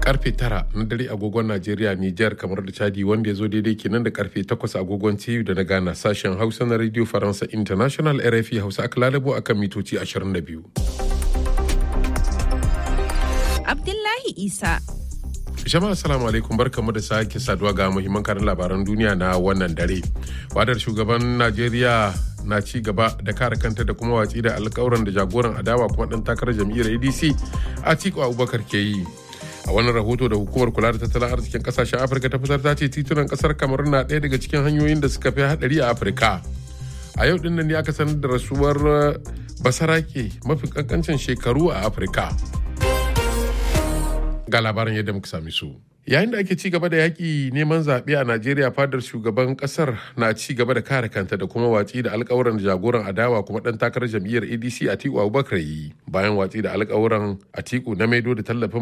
karfe tara na dare agogon Najeriya, Nijar kamar da Chadi wanda ya zo daidai kenan da karfe takwas agogon TU da na Ghana sashen Hausa na Radio Faransa International RFI Hausa aka lalabo akan mitoci 22. Abdullahi Isa. Jama'a assalamu alaikum barkamu da sake saduwa ga muhimman karin labaran duniya na wannan dare. Wadar shugaban Najeriya na ci gaba da kare kanta da kuma watsi da alkawuran da jagoran adawa kuma dan takarar jam'iyyar ADC Atiku Abubakar ke yi. A wannan rahoto da hukumar kula da tattalin arzikin kasashen Afirka ta fitar ta ce titunan kasar kamar na ɗaya daga cikin hanyoyin da suka fi hadari a Afirka. A yau din nan ne aka sanar da rasuwar basarake mafi kankancin shekaru a Afirka. ga labarin yadda muka sami su. Yayin da ake ci gaba da yaƙi neman zaɓe a Najeriya fadar shugaban ƙasar na ci gaba da kare kanta da kuma watsi da alƙawuran da jagoran adawa kuma ɗan takarar jam'iyyar ADC Atiku Abubakar yi bayan watsi da alƙawuran Atiku na maido da tallafin